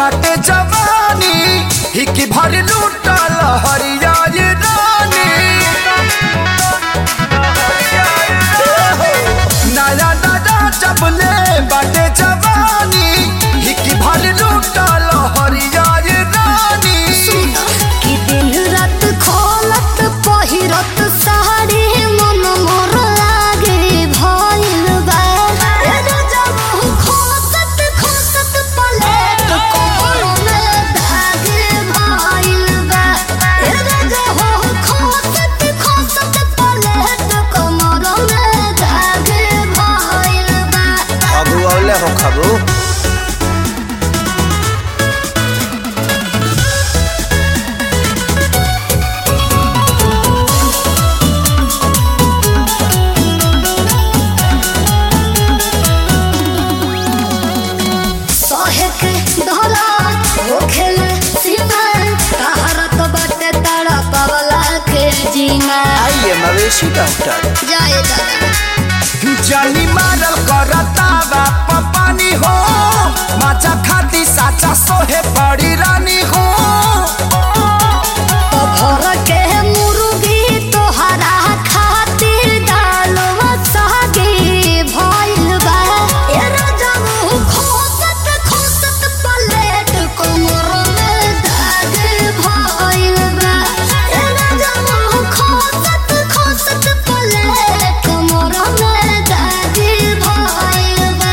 बाटे जवानी हिकी भर लूटल हरिया ये रानी नया नया जबले बाटे जवानी हिकी भर लूटल हरिया ये रानी कि दिन रात खोलत पहिरत साड़ी मन मोर लागे भइल बा ए जब खोसत खोसत पलेट कोमर में धागे भइल बा ए जब खोसत खोसत पलेट कोमर में धागे भइल बा खबू औले हो खबू सहे के धरा होखेल सीमा कहारत बाटे तारा पवला के जीना आइए मवेशी डॉक्टर जाए दादा जानी मारल करता बाप पानी हो माचा खाती साचा सोहे पड़ी रानी हो तो भर के मुर्गी तोहरा खातिर डालवा सागे भइल बा ए राजम खोसत खोसत पलेट कोमर में धागे भइल बा ए राजम खोसत खोसत पलेट कोमर में धागे भइल बा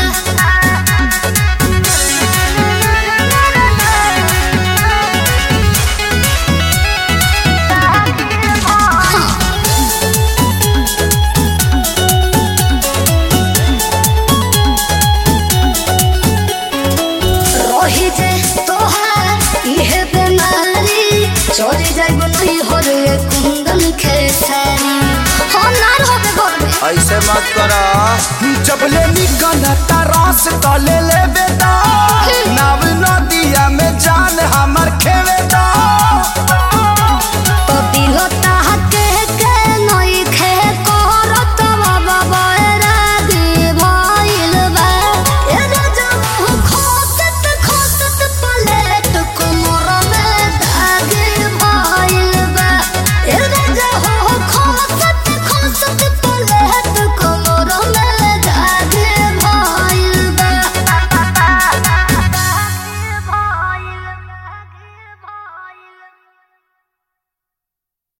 रही जे तोहार इहे बेमारी चोरी जाइब नहीं हो रे कुंदन खेसारी हो ना रहोगे घर में ऐसे मत करा जबले निकल रस तले ले बेटा नाव नदिया में जान